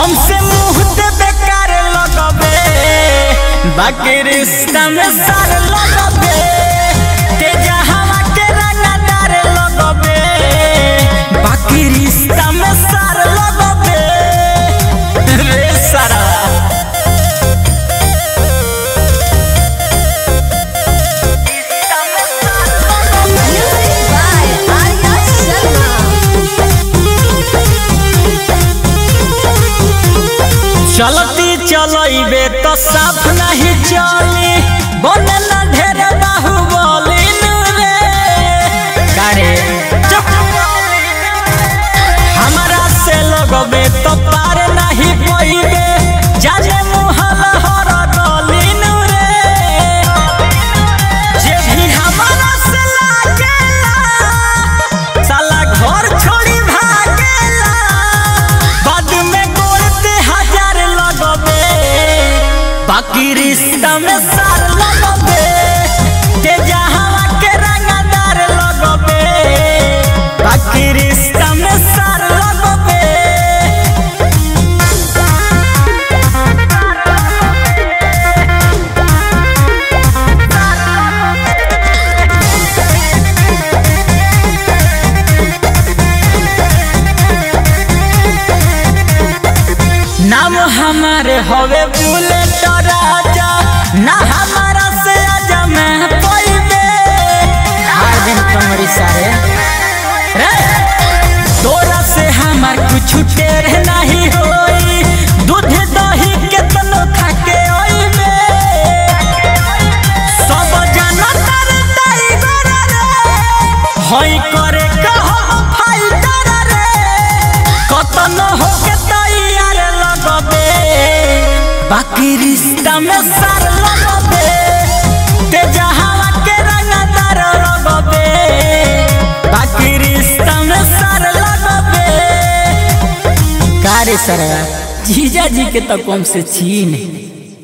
हमसे मुंह दे बेकार लगबे बाकी रिश्ता में सार लगबे तेजा हवा के रंगदार लगबे बाकी रिश्ता में सार लगबे रे सारा Music by Arya Sharma. चलती चलइबे तो साफ नहीं चली बने ना ढेर बाहुबली रे गाड़े चुप हमारा से लगबे तो पार नहीं पइबे जाने मुहल हर गली रे जे भी हमारा से लागेला साला घर छोड़ी भागेला बाद में बोलते हजार लगबे बाकी रिश्ता में सार लगबे तेजा हवा के रंगदार लगबे बाकी रिश्ता में सार लगबे नाम हमारे हवे बुलेट राजा ना हमारा से आजा मैं पइबे हर दिन कमरी सारे रे तोरा से हमार कुछ टेर नहीं होई दूध दही के तनो खाके ओइबे सब जनता रे टाइगर रे होई करे कहो फाइटर रे कतन होके तैयार लगबे बाकी रिश्ता में सार लगबे तेजा हवा के रंगदार लगबे बाकी रिश्ता में सार लगबे कारे सरवा जीजा जी के तो कम से छीन